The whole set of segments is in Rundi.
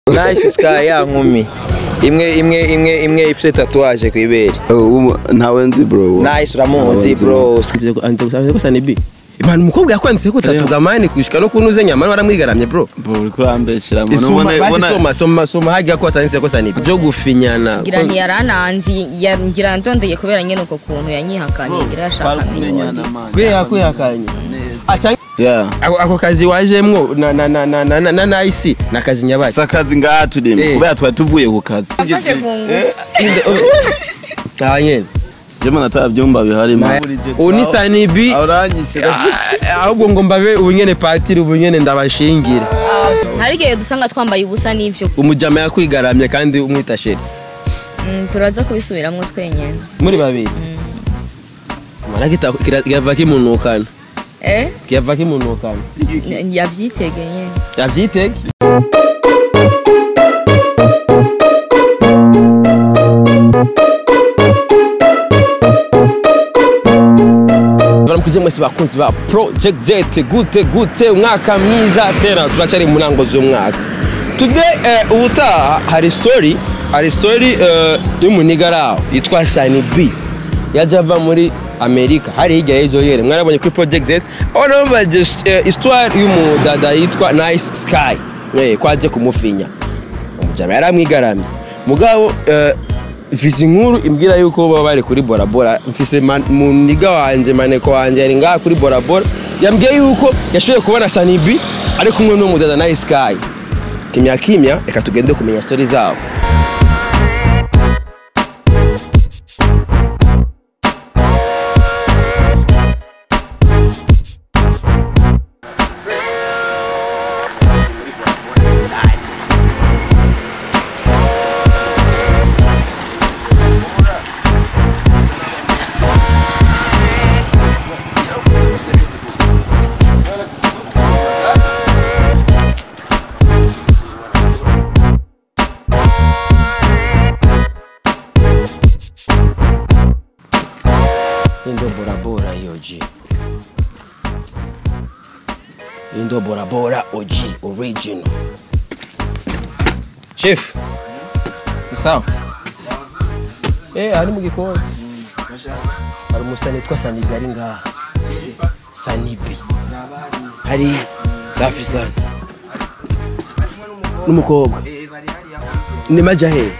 nice sky ya nkumi imwe imwe imwe imwe ifite tatuwaje ku ibere ntawe nzi bro nice uramuzi bro ko sanibi imana umukobwa yakwanditse ko tatu gamani kwishika no kunuze nyamara waramwigaramye bro bro uriko urambeshera Isoma, basi soma soma soma hagiye ko atanditse ko sanibi byo gufinyana ngira ntiyarananzi ya- ngira ndondeye kubera nyene uko kuntu yanyihakanye ngira yashaka n'ibindi kwiha kwihakanye aca yeah ako ako kazi wajemwo na na na na na na na na isi na kazi nyabaki sakazi ngaha turimo Eh. kubera twari tuvuye ku kazi afashe ku ngufu ah nyene jema nata byumba bihari ubu ni sanibi uranyishe Ah, ahubwo ngo mbabe ubu nyene patiri ubu nyene ndabashingire hari igihe dusanga twambaye ubusa n'ivyo umujama yakwigaramye kandi umwita sheri Mm, turaza kubisubiramwo twenyene muri babiri mara kita kira- kirava kimunukana eh kirava kimunukana yavyitege nyene yavyitege baramukije mwese bakunzi ba project z gute gute umwaka mwiza tena turacari mu ntango z'umwaka today eh, ubutaha hari story hari story eh, y'umunigaraho yitwa Sunny B yaje ava muri amerika hari hirya y'ejo yere mwarabonye kuri project z aho nambaje eh, histoire y'umudada yitwa nice sky eh, ko aje kumufinya umujama yaramwigaramye mugabo eh, mfise inkuru imbwira yuko baba bari kuri borabora mfise man- muniga wanje maneko wanje yari ngaha kuri borabora yambwiye yuko yashoboye kubona sanibi ari kumwe n'umudada nice sky kimya kimya reka tugende kumenya story zabo Indo borabora hiyo G. Indo borabora OG original. Chef. Ni sawa? Eh, ari mu gikoni. Hari umusani witwa Sanibi ari ngaha. Sanibi. Hari safi sana. N'umukobwa. Ni majahe.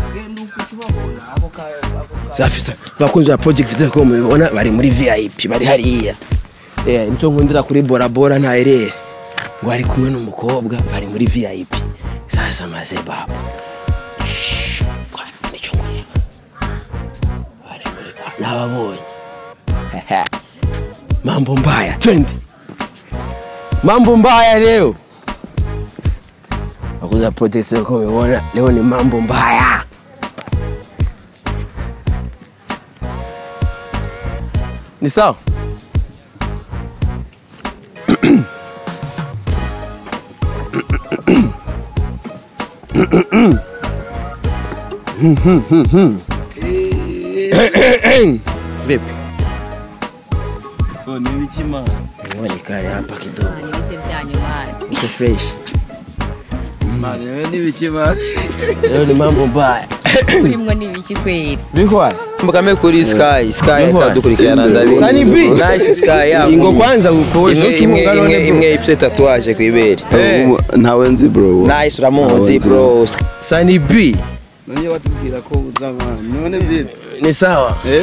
safi sana bakunzi ba project zitako mubibona bari muri vip bari hariya eh nico nkundira kuri bora bora nta erere ngo ari kumwe n'umukobwa bari muri vip sasa maze baba Shhh, kwa, nico nkureba bari muri nababonye Hehe. mambo mbaya twende mambo mbaya leo bakunzi ba project zitako mubibona leo ni mambo mbaya ni sawa vipi uonekane hapa kidogo ibiti vyanyu mani iko fresh n'ibikima leo ni mambo mbaya urimwo n'ibiki kweri bikwa mbukame kuri sky sky Niho. atadukurikirana ndabizi Sunny B. nice sky ya ingo nkumi. kwanza uko imwe imwe imwe imwe ifite tatuwaje ku ibere ntawe nzi bro nice uramuzi bro Sunny B none watubwira ko uza mwana none vipi ni sawa eh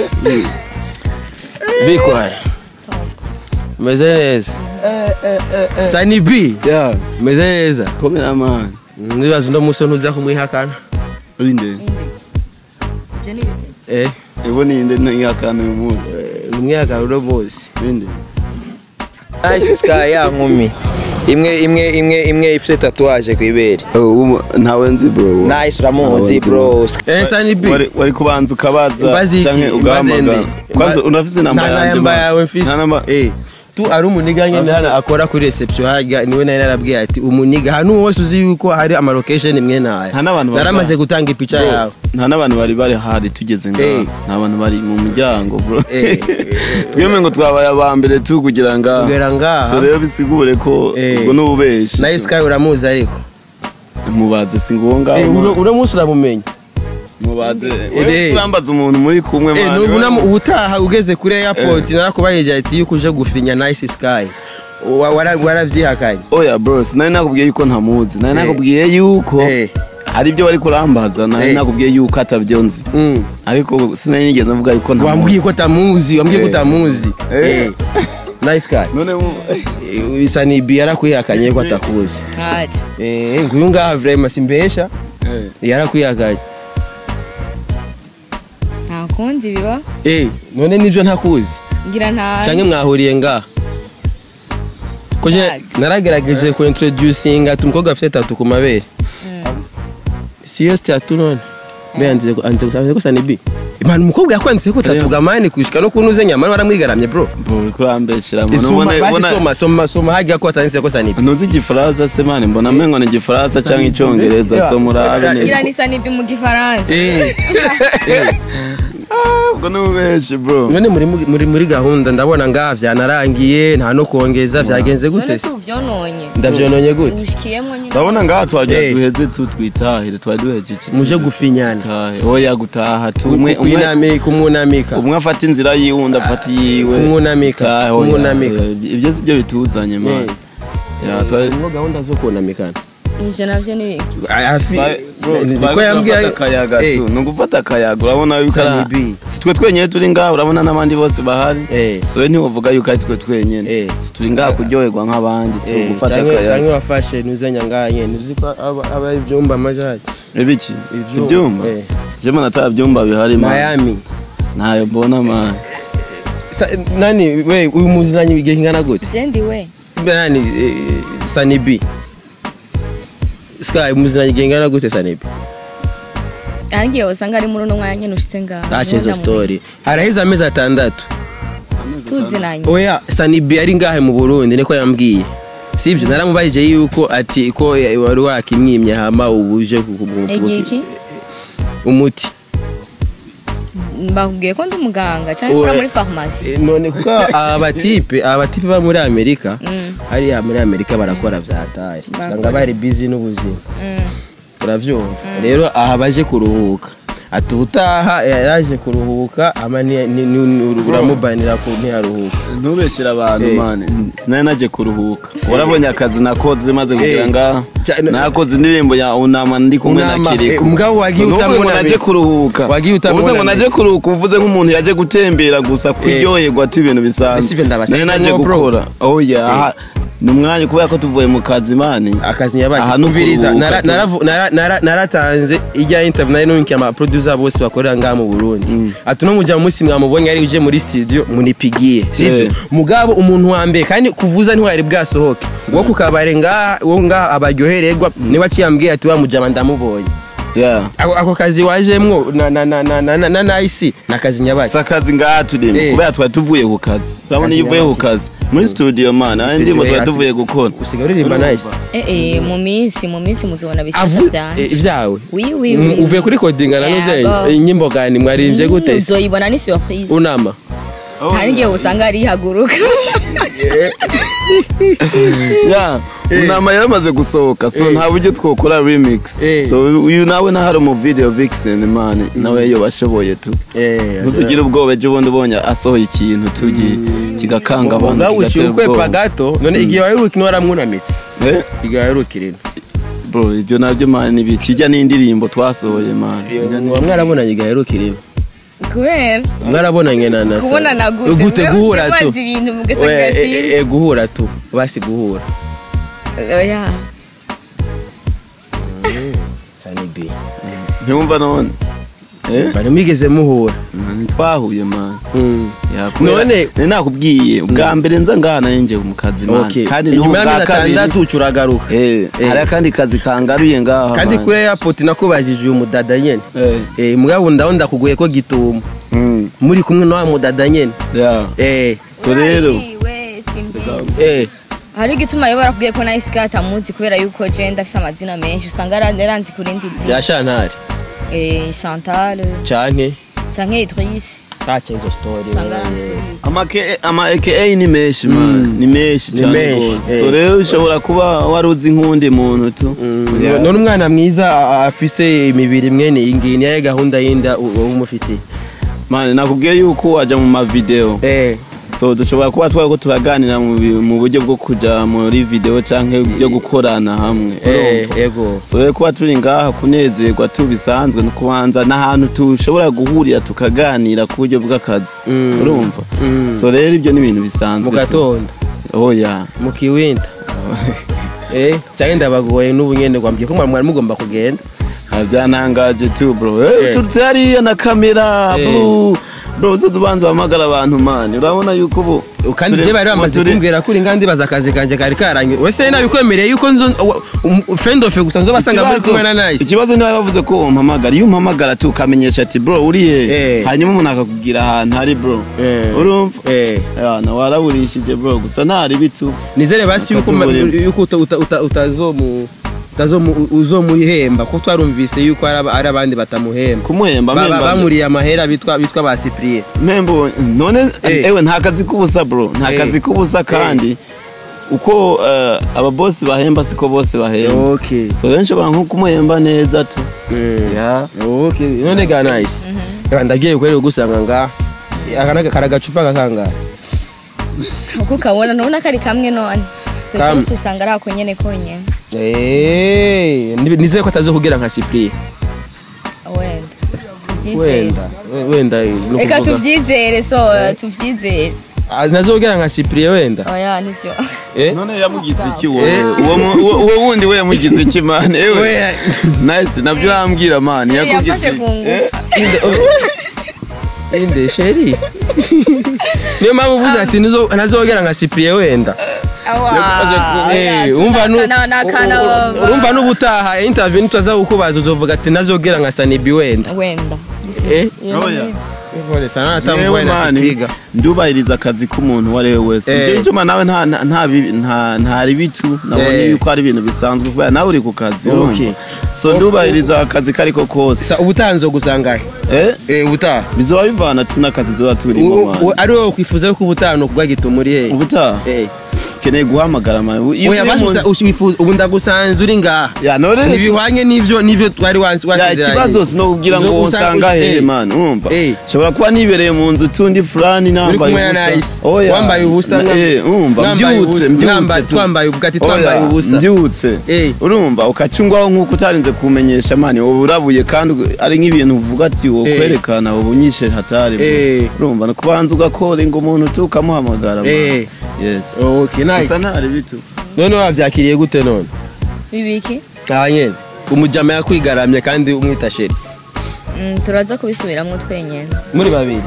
bikwa umeze neza Sunny B yeah umeze neza komera man nibaza uno musi ntuza kumwihakana urinde ivyo ni ibiki eh ebo ninde ntiyakana uyu munsi umwihakana uno musi urinde nice sky ya nkumi imwe imwe imwe imwe ifite tatuwaje ku ibere ntawe nzi bro nice uramuzi Ntawe bro eh Sunny B wari wari kubanza ukabaza Imbazi iki? canke Imbazi ugahamagara ende? kwanza Imba- unafise namba nta yanje namba man. yawe mfise nta namba eh tu ari umuniga nyene Afise- hano akora kuri reception harya niwe nari narabwiye ati umuniga hano wose uzi yuko hari ama location imwe nayo Nta n'abantu bari naramaze bahari. gutanga ipica Bro, yawe nta n'abantu bari bari hari tugeze Eh. ngaha nta bantu bari mu muryango bro Eh, twemwe ngo twabaye aba mbere tu kugira ngaha kugera ngaha so rero bisigure ko Eh. ubwo ni ububeshi nayo sky uramuzi ariko mubaze si ngombwa Eh, uno uno munsi uramumenya mubaze Eh. wewe urambaza umuntu muri kumwe Eh, man, nubu wewe- namu- ubutaha ugeze kuri airport narakubahije ati yuko uje gufinya nice sky Wa- wara- waravyihakanye oya bro sinari nakubwiye yuko ntamuzi nari Eh. nakubwiye yuko Eh. hari ibyo bari kurambaza nari Eh. nakubwiye yuko atabyo nzi Mm. ariko sinari nigeze mvuga yuko ntamuzi wambwiye ko tamuzi wambwiye ko Eh. tamuzi Eh. Eh. nice guy none mu- Eh, bisa ni bi yarakwihakanye ko atakuzi ntaje Eh, nguyu ngaha vraiment simbesha Eh. yarakwihakanye nta kundi biba Eh, none nivyo ntakuzi ngira ntaje canke mwahuriye ngaha ko je Ntazi. naragerageje ku introducinga ati umukobwa afite tatu ku mabere siyo tatu none mbe yanze anze gusaba ko sanibi imana umukobwa yakwanditse ko tatu gamani kushika no kunuze nyamara waramwigaramye bro bro uri kurambeshera man. Isoma, Ubona- basi ubona- soma soma soma hagiye ko atanditse ko sanibi ntuzi igifaransa se mani mbona mengo ni igifaransa cyangwa icyongereza so murabe neza ngira nisa nibyo mu gifaransa eh eh ubwo ni ubenshi bro none muri muri muri gahunda ndabona ngaha vyanarangiye nta no kongeza vyagenze none gute si uvyononye ndavyononye gute ushikiyemwo nyine urabona ngaha twagira Eh. duheze tu twitahire twari duhejeje muje gufinyana Tahe, oya gutaha tu umwe umwe kumwunamika kumwunamika umwe afata inzira yiwe undi afata iyiwe kumwunamika, Tahe, oya, kumwunamika. oya, ibyo si byo bituzanye man Ya, twari- harimo gahunda zo kunamikana ivyo navyo ni biki hafi twari- bro, niko twari yambwiye turafata akayaga Eh, tu ni ugufata akayaga urabona yuko ari- Sunny B. si twe twenyine turi ngaha urabona n'abandi bose bahari Eh. so we ntiwavuga yuko ari twe twenyine Eh. Si turi ngaha kuryoherwa nk'abandi tu eh, gufata canke akayaga canke wafashe nuzenya nganye nuzi ko aba aba ivyumba amajari ibiki Ivyuma. ibyumba Eh. jema nata byumba bihari man. Miami ntayo mbona man Sa, nani we uyu muzanyi igihe kingana gute je ndiwe nani eh, Sunny B Sky muzanyi igihe kingana gute Sunny B ahangiye usanga ari muri uno mwanya nyene ushitse ngaho acha izo story haraheze amezi atandatu tuzinanye oya Sunny B ari ngahe mu Burundi niko yambwiye sibyo naramubajije yuko ati ko wari wakimwimye hama ubuje igiki umuti mbabwiye ko ndi umuganga canke Oya. ukora muri farumasi Eh, none kuko aba batipe aba batipe ba muri amerika Mm. hariya muri amerika barakora vyataye usanga bari busy n'ubuzima uravyumva rero aha baje kuruhuka ati ubutaha yaraje kuruhuka ama ni- ni- ni- uramubanira ku ntiyaruhuka ntubeshyire abantu Eh. mani sinari naje kuruhuka warabonye akazi nakoze maze kugira Eh. ngaha Cyane- nakoze indirimbo ya unama ndi kumwe na Unama, kiriko eh, mugabo wagiye So, nuvuze ngo utamunamitse. naje kuruhuka Wagiye utamunamitse. uvuze ngo naje kuruhuka uvuze nk'umuntu yaje gutembera gusa kuryoherwa tu ibintu Mbese ibyo bisanzwe ndabasetse nari naje ngo, bro. gukora oya aha, ni umwanya kubera ko tuvuye mu kazi mani akazi nyabaga Aha ni kumviriza ukuruhuka nara- tu. naravu- nara- nara- naratanze ijya interview nari nunkiye ama producer bose bakorera ngaha mu Burundi ati no mujya munsi mwamubonye ari uje muri studio munipigiye sivyo Eh. mugabo umuntu wa mbere kandi kuvuza ntiwari bwasohoke wo kukabare ngaha wo ngaha abaryohererwa niba akiyambwiye ati wa mujama ndamubonye Yeah. ako, ako kazi wajemwo na na na na na na, na, na isi na kazi nyabaga si akazi ngaha turimo Eh. kubera twari tuvuye ku kazi urabona Kazi iyo uvuye ku nyabaki. kazi muri studio mana hari indirimbo Studio, twari eh, tuvuye gukora usigaye uririmba nice eh eh mu minsi mu minsi muzobona Avu- bisasa eh, vyanje ivyawe oui oui Mm, oui uvuye kuri codinga na Yego. nuzenye inyimbo gani mwaririmbye gute se? uzoyibona ni surprise unama hari igihe usanga arihaguruka ya inama yaramaze gusohoka so nta buryo twokora remix Eh. so uyu nawe nahari mu video vixen man nawe yo bashoboye tu eh ntuzugire ubwoba ejo bundi ubonye asohoye ikintu tugi kigakanga abantu ubwawe kigatera ukikwepa ubwoba gato none igihe waheruka ino waramwunamitse Eh, igihe waheruka irino bro ibyo nabyo man ni kijya n'indirimbo twasohoye man muba mwarabonanye igihe waheruka irino kubera mwarabonanye na na kubona na gute gute Mwe guhura muzi tu mubazi ibintu We, mugasanga eh, si eh, eh, guhura tu basi guhura oya Sunny B ntiwumva none eh bari mwigeze muhura Man, ntitwahuye man Mm. Ya, kubera- None- nari nakubwiye ubwa mbere nza ngaha nanjye mu kazi man Okay. kandi inyuma n'ubwa y'amezi kabiri atandatu ucuragaruka Eh, Eh. hari akandi kazi kangaruye ngaha kandi man. kuri airport nakubajije uyu mudada nyene Eh. eh mugabo ndaho ndakuguye ko gitumo Mm. muri kumwe na wa mudada nyene Yeah. eh so rero we simbizi eh hari igituma yo barakubwiye ko nawe isigaye atamuzi kubera yuko je ndafise amazina menshi usanga ara- yaranzi ku rindi zina ya shantari Eh, chantal canke canke idris tacha izo story usanga wewe. aranzwe ama K- ama aka ni menshi man ni menshi Ni cyane menshi, rwose eh. so rero ushobora kuba wari uzi nk'undi muntu tu Yeah. none umwana mwiza a- afise imibiri mwene iyi ngiyi niyaye gahunda yinda u- wowe umufitiye man nakubwiye yuko wajya mu mavideo eh so dushobora kuba twari ko turaganira mu bi- mu buryo bwo kujya muri video cyangwa byo gukorana hamwe eh urumva? yego so rero kuba turi ngaha kunezerwa tubisanzwe no kubanza n'ahantu dushobora guhurira tukaganira ku buryo bw'akazi Mm. urumva Mm. so rero ibyo ni ibintu bisanzwe mu tu. gatondo oya mu kiwinda eh cyangwa ndabagoye n'ubu nyene gwambye ko mwari mugomba kugenda Ah, byantangaje tu bro Eh. Eh, turutse hariya na kamera Eh. bro bro uzoza ubanza uhamagara abantu mani urabona yuko ubu kandi turi- je bari bamaze turi- kumbwira kuri ngandi baza akazi kanje kari karangiye wese nabikwemereye yuko nzo um- friend of gusa nzo basanga muri Ikibazo- kumwe na nice ikibazo niba bavuze ko umpamagara iyo umpamagara tu ukamenyesha ati bro uriye Eh. hanyuma umuntu akakubwira ahantu hari bro Eh. urumva eh yana waraburishije bro gusa ntari bitu nizere basi yuko ma- Akazuburiro. yuko uta- uta- uta- utazomu utazomu- uzomuhemba kuko twarumvise yuko ari aba- ari abandi batamuhemba kumuhemba Ba- ba- mpemba bamuriye amahera bitwa bitwa ba Cyprien mpembo none Eh. ewe nta kazi k'ubusa bro nta Eh. kazi k'ubusa kandi uko eh, ababosi bahemba siko bose bahemba okay so rero nshobora nko kumuhemba neza tu Ya. okay none ga nice Eba, ndagiye kwere gusanga nga aka naga karagacupa gakanga uko ukabona ntubona ko ari kamwe none Kamwe. Twese usanga ari ako nyene konyene eh nibe- nizeye ko atazokugera nka Cyprien wenda tuvyizere wenda we- wenda no reka kuvuga. tuvyizere so tuvyizere Ah, nazogera nka Cyprien wenda oya nivyo eh none yamugize iki Eh. wowe uwo mu- uwo uwo wundi we yamugize iki mani ewe We- nice nabyo urambwira mani yakugize yafashe ku ngufu inde sheri niyo mpamvu uvuze ati nizo- ntazogera nka Cyprien wenda Eh, umva nu- u- urumva n'ubutaha interview nitwaza kukubaza uzovuga ati nazogera nka Sanibi wenda wenda eh Oya. Nkore sana Yewe atamugoye na mani kupiga ndubahiriza akazi k'umuntu uwo ari we wese Eh. njye icuma nawe nta nta- nta bibi- nta ntari bitu nabonye Eh. yuko ari ibintu bisanzwe kubera nawe uri ku kazi Okay. urumva so ndubahiriza akazi kariko kose sa ubutaha nzogusanga eh eh ubutaha bizoba bivana tu n'akazi zoba turimo U- mani u- ari wowe kwifuza yuko ubutaha no kugwa gituma uri he ubutaha eh ukeneye guhamagara mani Iyo oya uri basi mu- usa- usifuza ubu ndagusanze uri ngaha ya none ntibihwanye n'ivyo n'ivyo twari wansi ya ikibazo si no kugira ngo Uzo- usa- nsanga usa- hehe eh. mani urumva Eh. shobora kuba nibereye mu nzu tundi fulani uri nambaye kumwe na ubusa nice Oya. wambaye ubusa Na- eh, urumva mwambaye mbyutse ubusa, mbyutse mwambaye- tu. twambaye uvuga ati twambaye Oya, ubusa mbyutse Eh. urumva ukacungwaho nk'uko utarinze kumenyesha mani wowe urabuye kandi ari nk'ibintu uvuga ati wo Eh. kwerekana ubu nyishe hatari bro. Eh. urumva ni kubanza ugakora ngo umuntu tu ukamuhamagara mani. Eh. yes okay nice gusa ntari bitu none wavyakiriye gute none bibiki aha nyene umujama yakwigaramye kandi umwita sheri Mm, turaza kubisubiramwo twenyene muri babiri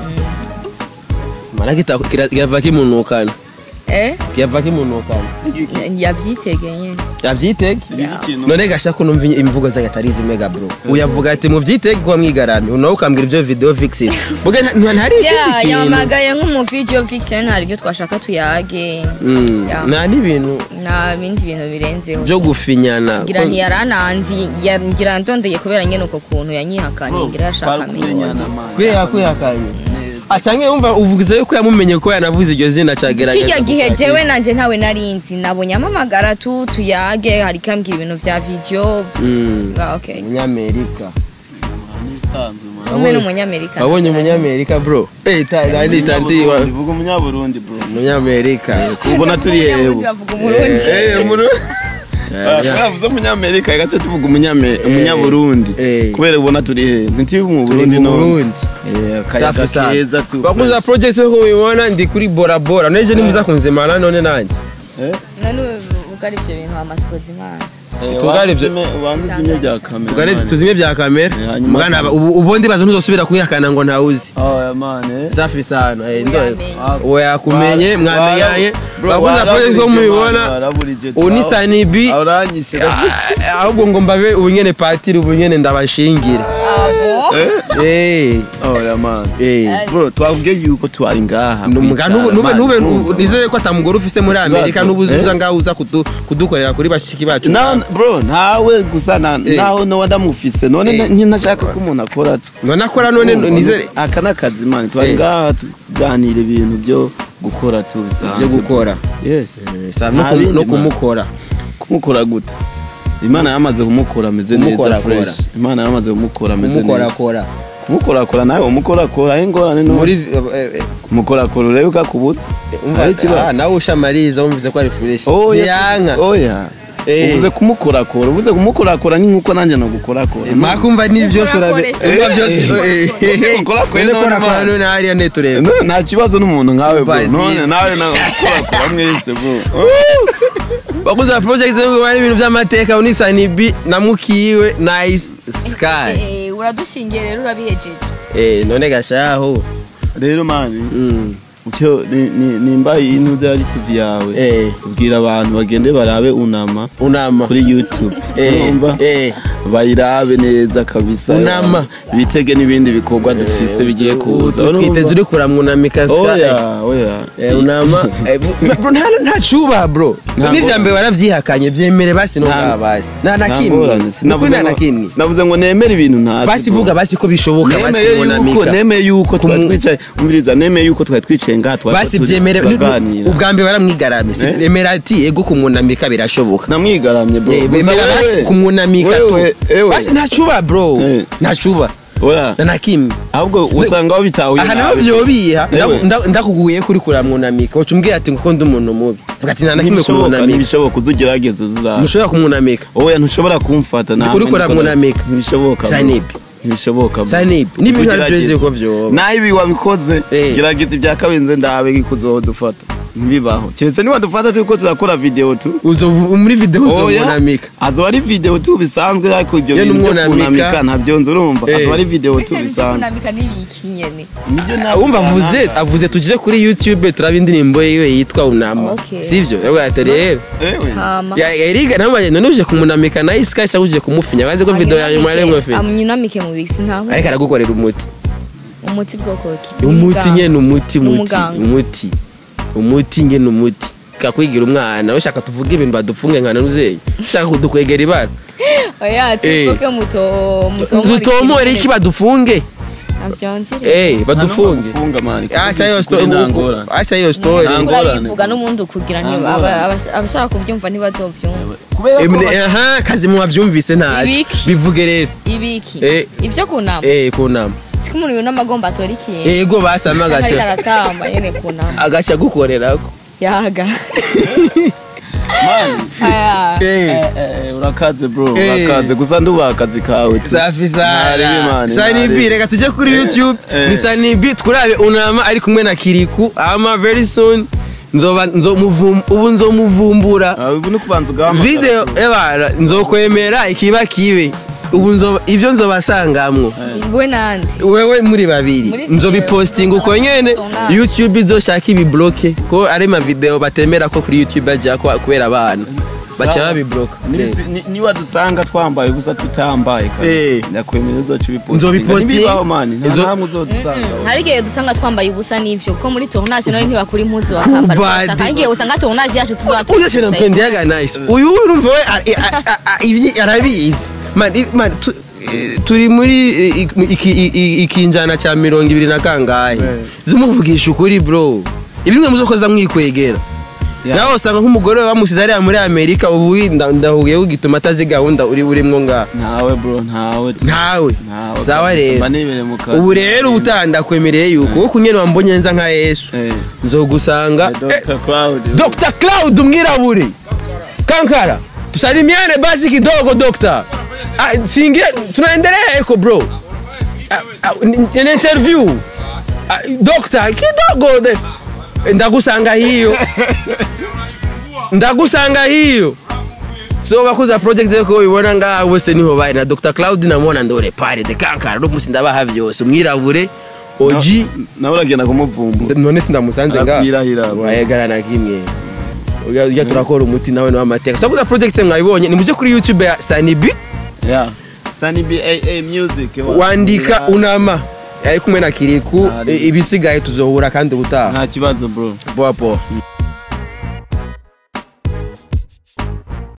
mana kita kira- kirava kimunukana eh kirava kimunukana yavyitege nyene yavyitege ikintu none gasha ko numva imvugo zanyu atari izimega bro uyavuga ati muvyitege kuba mwigaramye unawe ukambwira ivyo video vixen muga nta- ntari ya ikindi kintu yamamagaye nk'umuvideo fiction hari ibyo twashaka tuyage Mm, Ya. nta n'ibintu nta bindi bintu birenzeho byo gufinyana ngira Ko- ntiyarananzi ya- ngira ndondeye kubera nyene uko kuntu yanyihakanye ngira yashaka kumenyana amenye mani kwiha kwihakanye acange wumva uvuze yuko yamumenye ko yanavuze iryo zina cagerageza kirya gihe kukwakira. jewe nanje ntawe narinzi nabonye amamagara tu tuyage hari kambwira ibintu vya video Mm, Ah, okay umunyamerika n'ibisanzwe mani umwe n'umunyamerika wabonye umunyamerika bro eh ta nandi tanti wa Umunyaburundi, vuga umunyaburundi bro umunyamerika kubona turi yewe bavuga umurundi Eh, muru twavuze umunyamerika gace tuvuga umunyame- umunyaburundi Eh. kubera ubona turi he ntituri mu turi burundi mu no Burundi Eh, akayaga safi keza sana tu bakunza fresh. project yo kubibona ndi kuri bora bora neje nimuza kunzimana none nanjye none ugari ivyo bintu amatukoza imana Eh, tugare ibyo- wanze uzime- wanze uzimye bya kamera tugare mani. tuzimye bya kamera Eh, hanyuma- mugana aba- ubu- ubundi baza ntuzosubira kwihakana ngo ntawuzi Oh, ya mane safi sana eh, ndo Uyamenye. uwo yakumenye mwamenyanye Bro, bakunza project yo waraburije, mubibona mani, waraburije. ubu ni sanibi Ah, uranyishe Ah, ahubwo ngo mbabe ubunyene patiri ubunyene ndabashingire Eh, oya man eh. bro twavuge yuko twari ngaha Numuga- kwicara, nube nube man, nube urumva. nizeye ko atamugore ufise muri Amerika Ibibazo, nubu eh? uza ngaho uza kudu- kudukorera kuri bashiki bacu Na- bro ntawe gusa na- Eh. naho nowa ndamufise none Eh. ntashaka ko umuntu akora tu none akora none nizere aka ni akazi mani twari Eh. ngaha tuganira ibintu byo gukora tu bisanzwe byo gukora yes Sa- no Nta kum- bindi, no man. kumukora kumukora gute imana yamaze kumukora ameze neza Kumukorakora. fresh imana yamaze kumukora ameze neza kumukorakora kumukorakora nawe umukorakora aho ingorane no muri eh, eh, kumukorakora urebe ko akubutse umva Ari ikibazo. ah, nawe ushamariza wumvise ko ari fresh oya ntiyanka oya Eh. uvuze kumukorakora uvuze kumukorakora ni nkuko nanjye nagukorakora makumva ni byose urabe umva byose Eh, eh, korakora none none korakora man. none hariya netureba No, nta kibazo n'umuntu nkawe bro Badi. none nawe nagukorakora mwese bro bakuze ba project ngo bari ibintu by'amateka unisani b na mukiwe nice sky Eh, uradushingiye rero urabihejeje eh none gashaho rero mani mm icyo ni- ni- nimba iyi ntuze ari tv yawe eh ubwira abantu bagende barabe unama unama kuri youtube eh urumva eh bayirabe neza kabisa Unama. bitege n'ibindi bikorwa dufise bigiye kuza twiteze uri kuramwunamika sky oya oya Eh, unama Eh, bu- bro nta nta cuba bro Nta n'ivya ngorane. mbere waravyihakanye vyemere basi no Nta- ngaha basi nta na Nta kimwe ngorane. nukuri Sinavuze nta na ngo- kimwe sinavuze ngo nemere ibintu ntazi basi bro. vuga basi ko bishoboka basi nemeye yuko kumunamika nemeye yuko twari Kumu- twicaye umviriza nemeye yuko twari twicaye ngaha twari basi turi- vyemere turaganira ubwa mbere waramwigaramye si Eh? emera ati ego kumunamika birashoboka namwigaramye bro Eh, Gusa bemera basi wewe- kumwunamika tu wewe- ewe. basi nta cuba bro Eh. nta cuba oya na na kimwe ahubwo usanga aho bitahuye aha naho nabi. vyobiha Ewe. ndakuguye kuri kuramwunamika uca umbwira ati nguko ndi umuntu mubi vuga ati nta na kimwe ntibishoboka kumwunamika ntibishoboka uza ugerageza uzaba ntushobora kumwunamika oya ntushobora kumfata nawe Uriko uramwunamika. ntibishoboka bro. Sanibi. ntibishoboka bro. Sanibi. N'ibintu Uza ari byo ugerageza. ko vyoba. naho ibi wabikoze Eh. gerageza ibya kabenze ndabe ko uzodufata ntibibaho keretse niba dufata turiko turakora video tu uzo muri video Oya. uzomwunamika azoba ari video tu bisanzwe ariko ibyo Iyo bintu byo n'umwunamika. kunamika ntabyo nzi urumva Eh. azoba ari video tu Ese bisanzwe kunamika n'ibiki nyene nibyo nawe wumva avuze avuze tujye kuri youtube turaba indirimbo yiwe yitwa unama Okay. sivyo yavuga ati rero ewe hama Ya- yariga namaye none uje kumunamika na iska cyangwa uje kumufinya wazi ko video ya nyuma yari mwafi amyunamike mu bisi ntaho ariko aragukorera umuti umuti bwoko ki umuti nyene umuti umuti Umuganga. umuti umuti nyene umuti kakwigira umwana ushaka tuvuge ibintu badufunge nkana nuzeyi ushaka kudukwegera ibara oya Eh. tifoke muto muto dutomore iki badufunge navyonzire eh badufunge funga mani acha hiyo story acha hiyo story Nta ngorane. urabivuga n'ubundi ukugira Nta ntiba- ngorane. aba- aba- abashaka kubyumva ntibazobyumva Emne, aha kazi mu bavyumvise ntazi Ibiki? bivuge rero ibiki Eh. ibyo kunama eh kunama siko umuntu yunama agomba atora ikintu ego basama ariko agaca aratamba nyene kunama agaca gukorerako yaga aya Eh. urakaze bro Eh. urakaze gusa ndubaha akazi kawe tu safi Ntaribi, sana mani, sanibi ntaribi. reka tujye kuri youtube Eh. ni sanibi twurabe unama ari kumwe na kiriku ama very soon nzoba nzomuvum ubu nzomuvumbura Ah, ubu ni kubanza ugahamagara video ebara nzokwemera ikiba kibe ubu nzoba ivyo nzobasangamwo we nande wewe muri babiri Muri nzobipostinga uko nyene Tona. youtube izoshaka ibibloke ko ari ma video batemera ko kuri youtube baja ko kubera abana baca Sawa. babibloka Nibisi- ni- niba dusanga twambaye gusa tutambaye Eh. kabisa ndakwemera uzoca ubipostinga Nzobipostinga. ntibibaho mani nta Nzo- namwe uzodusanga hari igihe dusanga twambaye ubusa n'ivyo kuko muri tournage none ntibakura impuzu bakambara Kubadi. ubusa. hari igihe usanga tournage yacu uyo cyane mpendeyaga nice uyu urumva we a- a- a- a- ivyi arabizi man i- man tu- eh, turi muri eh, ik- iki- i- i- ikinjana cya mirongo ibiri na kangahe zimuvugisha ukuri bro ibimwe muzokoza mwikwegera Yeah. nawe usanga nk'umugore we bamusize ariya muri amerika ubu nda- ndahuye ugituma atazi gahunda uri burimwo ngaha ntawe bro ntawe tu- ntawe ntawe sawa kabisa, rero mba nibereye mu kazi. ubu rero ubutaha ndakwemereye yuko wowe kunyene wambonye nza nka yesu Eh. nzogusanga Eh, Dr. Cloud. Dr. Cloud mwirabure kankara tusalimiane basi kidogo dokta ah, singia tunaendelea eko bro ah, ah, ni- ni interview ah, dokta kidogo de ndagusanga hiyo ndagusanga hiyo so bakuza project yako ubibona ngaha bose niho bari na Dr. Cloud namubona ndore pare de kankara no musi ndabaha byose umwirabure oji nawe uragenda kumuvumbura none sindamusanze ngaha Arakwirahira, bro. wayegara na kimwe ujya turakora umuti nawe ni w'amateka so kuza project mwabibonye ni mujye kuri youtube ya sanibi Yeah. Sunny BAA Music wandika unama ari kumwe na kiriku Ari. ibisigaye tuzohura kandi ubutaha nta kibazo bro poa poa